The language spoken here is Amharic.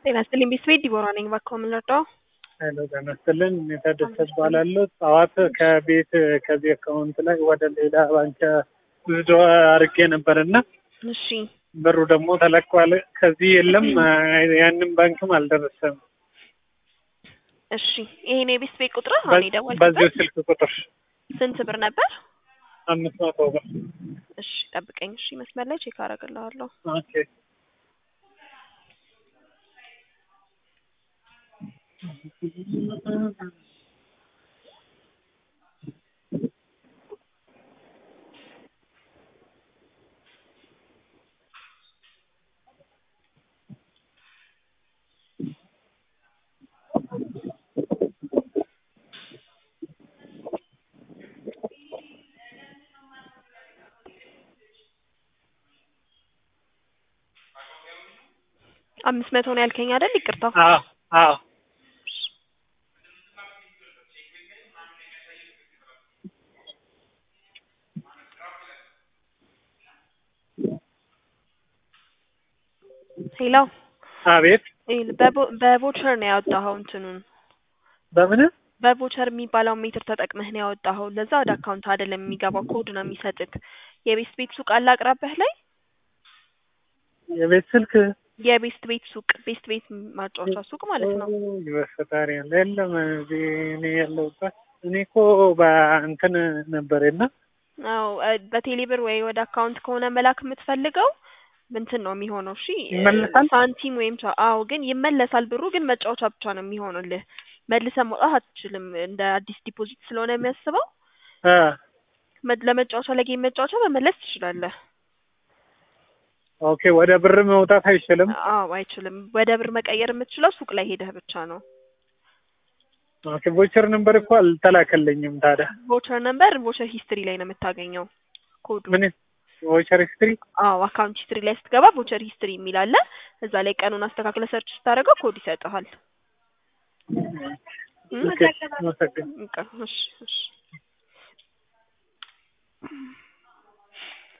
ጤና ይስጥልኝ ቤተሰቤ ዲቦራ ነኝ። እባክዎ ምን ልርዳዎ? ሄሎ ጤና ይስጥልን እኔ ታደሰ እባላለሁ። ጠዋት ከቤት ከዚህ አካውንት ላይ ወደ ሌላ ባንክ ብዙ አድርጌ ነበር እና እሺ ብሩ ደግሞ ተለቋል። ከዚህ የለም ያንን ባንክም አልደረሰም። እሺ ይሄን የቤት ቤት ቁጥር አሁን በዚሁ የደወልኩበት ስልክ ቁጥር ስንት ብር ነበር? አምስት መቶ ብር እሺ ጠብቀኝ። እሺ መስመር ላይ ቼክ አደርግልሃለሁ። ኦኬ አምስት መቶ ነው ያልከኝ አይደል? ይቅርታ አዎ አዎ ሄሎ አቤት ይኸውልህ፣ በቦ- በቮቸር ነው ያወጣኸው እንትኑን በምን በቮቸር የሚባለው ሜትር ተጠቅመህ ነው ያወጣኸው። ለዛ ወደ አካውንት አይደለም የሚገባው ኮድ ነው የሚሰጥክ። የቤስት ቤት ሱቅ አለ አቅራቢያህ ላይ? የቤት ስልክ የቤስት ቤት ሱቅ ቤስት ቤት ማጫወቻ ሱቅ ማለት ነው። በፈጣሪ ያለ የለም እዚህ እኔ ያለሁበት እኔ እኮ በእንትን ነበረና አዎ እ በቴሌብር ወይ ወደ አካውንት ከሆነ መላክ የምትፈልገው እንትን ነው የሚሆነው። እሺ እ ይመለሳል? ሳንቲም ወይም ቻ- አዎ ግን ይመለሳል። ብሩ ግን መጫወቻ ብቻ ነው የሚሆንልህ። መልሰህ መውጣት አትችልም። እንደ አዲስ ዲፖዚት ስለሆነ የሚያስበው አ መ- ለመጫወቻ ለጌም መጫወቻ መመለስ ትችላለህ። ኦኬ ወደ ብር መውጣት አይችልም። አዎ አይችልም። ወደ ብር መቀየር የምትችለው ሱቅ ላይ ሄደህ ብቻ ነው። ኦኬ ቮቸር ነበር እኮ አልተላከልኝም። ታዲያ ቮቸር ነምበር ቮቸር ሂስትሪ ላይ ነው የምታገኘው ኮዱ። ምን ቮቸር ሂስትሪ አዎ አካውንት ሂስትሪ ላይ ስትገባ ቮቸር ሂስትሪ የሚል አለ። እዛ ላይ ቀኑን አስተካክለ ሰርች ስታደርገው ኮድ ይሰጥሃል። ኦኬ አመሰግናለሁ። በቃ እሺ እሺ